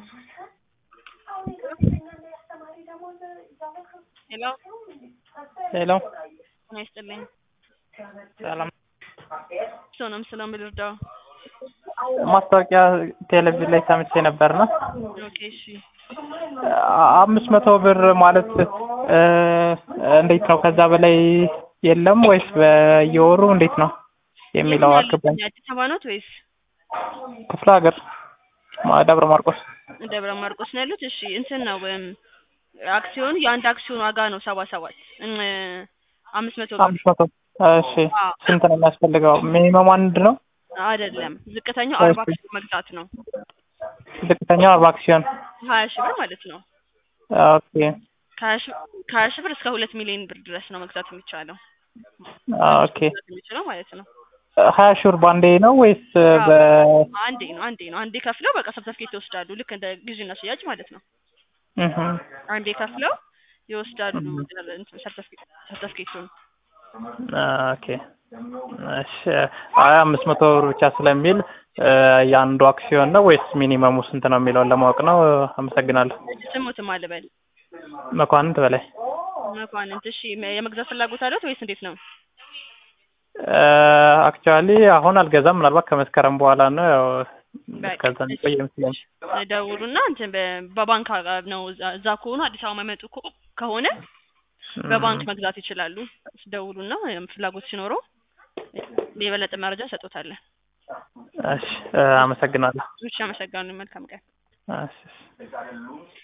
ሄሎ ሄሎ ጤና ይስጥልኝ። ሰላም። ሰውንም ስለም ልርዳው። ማስታወቂያ ቴሌቪዥን ላይ ሰምቼ ነበርና ኦኬ እሺ። አምስት መቶ ብር ማለት እ እንዴት ነው? ከዛ በላይ የለም ወይስ በየወሩ እንዴት ነው የሚለው የት ነው አልገባኝ። ያሉት? አዲስ አበባ ኖት ወይስ ክፍለ ሀገር ማ- ደብረ ማርቆስ ደብረ ማርቆስ ነው ያሉት? እሺ እንትን ነው እም፣ አክሲዮን የአንድ አክሲዮን ዋጋ ነው ሰባ ሰባት እም፣ አምስት መቶ ብር አምስት መቶ እሺ። አዎ። ስንት ነው የሚያስፈልገው? ሚኒመም አንድ ነው። አይደለም ዝቅተኛው አርባ እሺ። አክሲዮን መግዛት ነው ዝቅተኛው አርባ አክሲዮን ሀያ ሺህ ብር ማለት ነው። ኦኬ ከሀያ ሺህ ከሀያ ሺህ ብር እስከ ሁለት ሚሊዮን ብር ድረስ ነው መግዛት የሚቻለው ኦኬ። መግዛት የሚችለው ማለት ነው። ሀያ ሺህ ብር ባንዴ ነው ወይስ በ አንዴ ነው አንዴ ነው አንዴ ከፍለው በቃ ሰርተፍኬት ይወስዳሉ። ልክ እንደ ግዢና ሽያጭ ማለት ነው። እህ አንዴ ከፍለው ይወስዳሉ እንትን ሰርተፍኬት ሰርተፍኬቱን ኦኬ እሺ። አይ አምስት መቶ ብር ብቻ ስለሚል እ የአንዱ አክሲዮን ነው ወይስ ሚኒመሙ ስንት ነው የሚለውን ለማወቅ ነው። አመሰግናለሁ። ስሙትም አልበል መኳንንት በላይ መኳንንት። እሺ የመግዛት ፍላጎት አለት ወይስ እንዴት ነው? አክቹዋሊ አሁን አልገዛም። ምናልባት ከመስከረም በኋላ ነው። ያው በቃ ከዛ የሚቆይ ይመስለኛል። ደውሉና እንትን በ- በባንክ አ- ነው እዛ- እዛ ከሆኑ አዲስ አበባ የማይመጡ ከ- ከሆነ በባንክ መግዛት ይችላሉ። ደውሉና ወይም ፍላጎት ሲኖረው የበለጠ መረጃ እንሰጦታለን። እሺ፣ አመሰግናለሁ። እሺ፣ አመሰግናለሁ። መልካም ቀን። እሺ